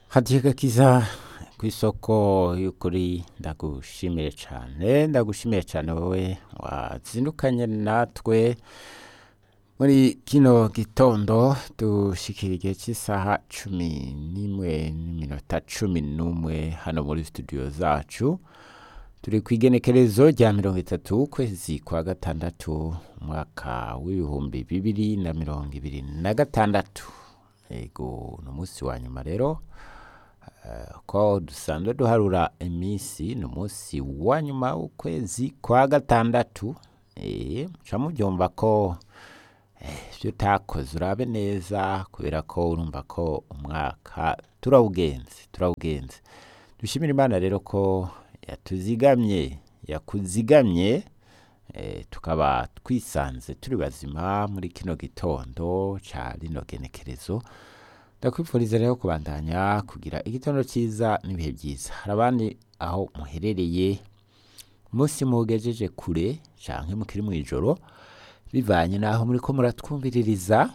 hadiye gakiza ku isoko y'ukuri ndagushimiye cyane ndagushimiye cyane wowe wazindukanye natwe muri kino gitondo dushikira igihe cy'isaha cumi n'imwe n'iminota cumi n'umwe hano muri studio zacu turi ku igenekerezo rya mirongo itatu ukwezi kwa gatandatu umwaka w'ibihumbi bibiri na mirongo ibiri na gatandatu ego ni umunsi wa nyuma rero eh, ko dusanzwe duharura iminsi ni umunsi wa nyuma w'ukwezi kwa gatandatu eh, muca mubyumva ko eh, ibyo utakoze urabe neza kubera ko urumva ko umwaka turawugenze turawugenze dushimira imana rero ko yatuzigamye yakuzigamye eh, tukaba twisanze turi bazima muri kino gitondo ca rino genekerezo ndakwifuriza rero kubandanya kugira igitondo cyiza n'ibihe byiza hari abandi aho muherereye umunsi mugejeje kure canke mukiri mu ijoro bivanye n'aho muriko muratwumviririza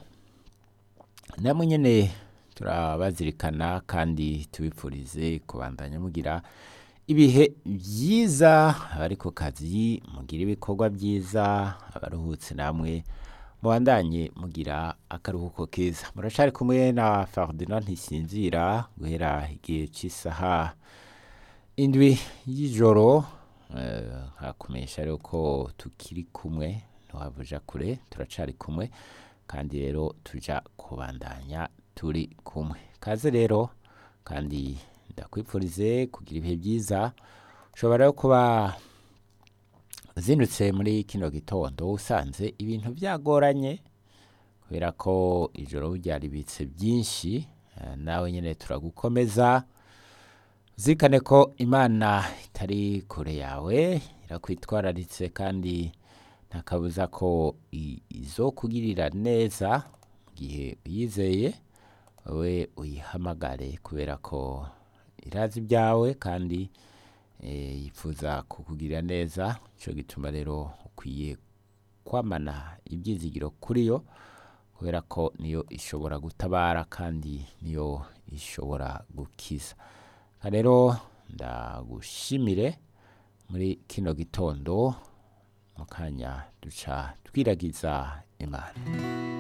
namwe nyene turabazirikana kandi tubipfurize kubandanya mugira ibihe byiza abari ku kazi mugira ibikorwa byiza abaruhutse namwe mubandanye mugira akaruhuko keza muracari kumwe na Ferdinand ntisinzira guhera igihe cy'isaha indwi y'ijoro eh, nkakumenyesha rero ko tukiri kumwe ntiwavuja kure turacari kumwe kandi rero tuja kubandanya turi kumwe kaze rero kandi ndakwifurize kugira ibihe byiza ushobora rero kuba uzindutse muri kino gitondo usanze ibintu byagoranye kubera ko ijoro ryaribitse byinshi eh, nawe nyine turagukomeza zirikane ko imana itari kure yawe irakwitwararitse kandi nta kabuza ko i- izokugirira neza mu gihe uyizeye wowe uyihamagare kubera ko irazi ibyawe kandi eh, yifuza kukugirira neza cyo gituma rero ukwiye kwamana ibyizigiro kuri yo kubera ko niyo ishobora gutabara kandi niyo ishobora gukiza Aha rero ndagushimire muri kino gitondo mu kanya duca twiragiza imana